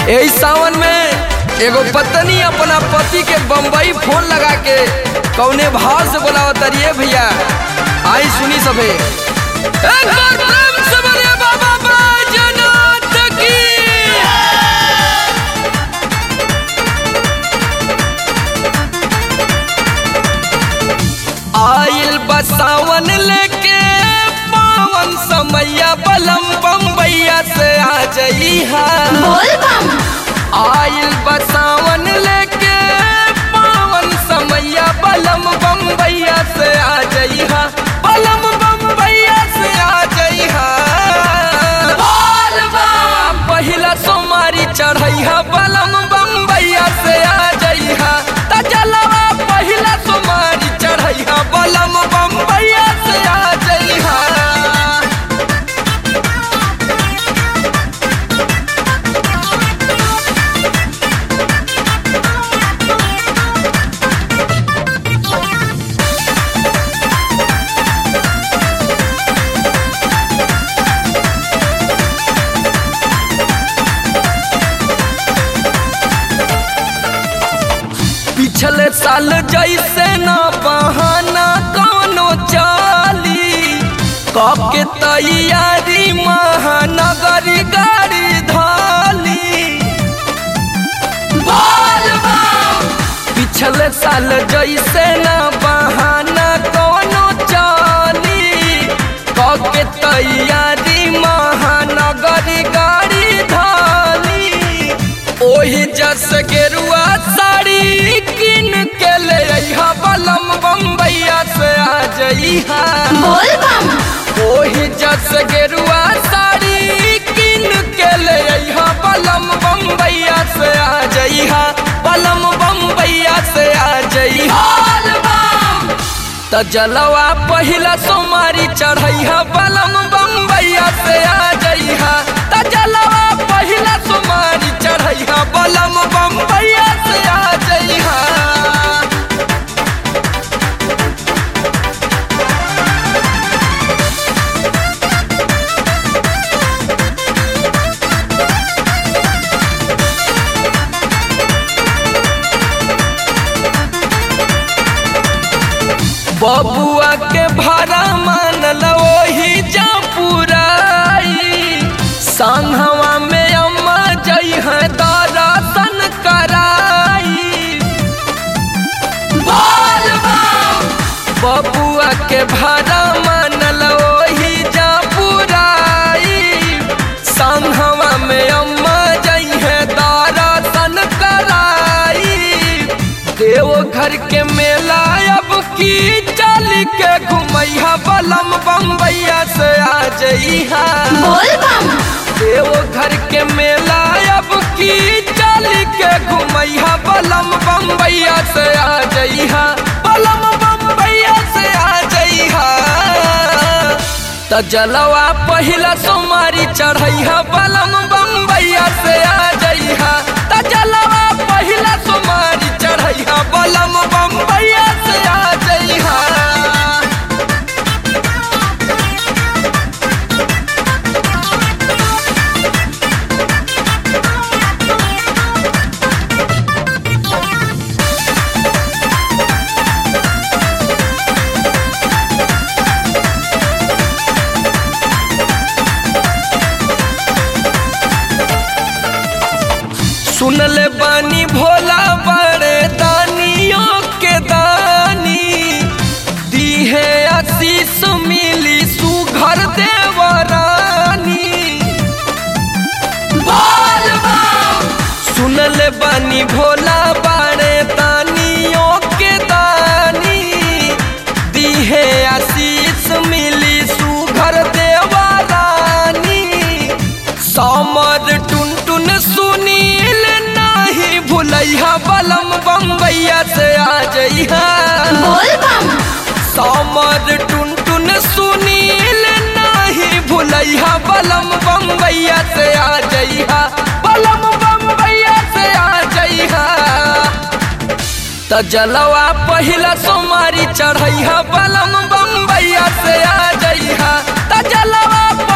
यही सावन में एगो पत्नी अपना पति के बम्बई फोन लगा के कौने भाव से बोलावत तारी भैया आई सुनी सबे एक बार प्रेम से बोलिए बाबा बैजनाथ की आइल बसावन लेके पावन समैया बलम बम्बैया से आ जइहा बोल बम आइल बसावन लेके पावन समैया बलम बम्बैया से आ जइहा बलम बम्बैया से आ जइहा पहिला सोमारी चढ़ैहा बलम बम्बैया से आ जइहा त जलवा पहिला सोमारी चढ़ैहा बलम बम्बैया से आ जइहा पिछले साल जैसे ना बहाना कौनो चाली कके तैयारी महानगरी गाड़ी धाली बोल बम। पिछले साल जैसे ना बहाना कौनो चाली कके तैयारी महानगरी गाड़ी धाली ओही जस गेरुआ साड़ी किन के ले अइहा बलम बम्बैया से आ जइहा बोल बम ओही जस गेरुआ साड़ी किन के ले अइहा बलम बम्बैया से आ जइहा बलम बम्बैया से आ जइहा त जलवा पहिला सोमारी चढ़ैहा बलम बम्बैया से आ जइहा त जलवा पहिला सोमारी चढ़ैहा बलम बम्बैया से आ जइहा बबुआ के भाड़ा मानल ओही जा पुराई संघवा में अम्मा जई है दर्शन कराई बोल बम। बबुआ के भाड़ा मानल ओही जा पुराई संघवा में अम्मा जई है दर्शन कराई देवघर के मेला अब की चल के घुमैहा बलम बम्बैया से आ जइहा बोल बम देवघर के मेला अब की चल के घुमैहा बलम बम्बैया से आ जइहा बलम बम्बैया से आ जइहा त जलवा पहिला सोमारी चढ़ैहा बलम बम्बैया से आ जइहा त जलवा पहिला सोमारी चढ़ैहा बलम बम्बैया से आ जइहा सुनले बानी भोला बड़े दानियों के दानी दीहे आशीष मिली सुघर देवरानी बोल बम। सुनले बानी भोला बड़े दानियों के दानी दीहे आशीष मिली सुघर देवरानी समर टुन टुन सुनील नाही भुलैहा बलम बम्बैया से आ जइहा बोल बम समर टुन टुन सुनील नाही भुलैहा बलम बम्बैया से आ जइहा बलम बम्बैया से आ जइहा त जलवा पहिला सोमारी चढ़ैहा बलम बम्बैया से आ जइहा त जलवा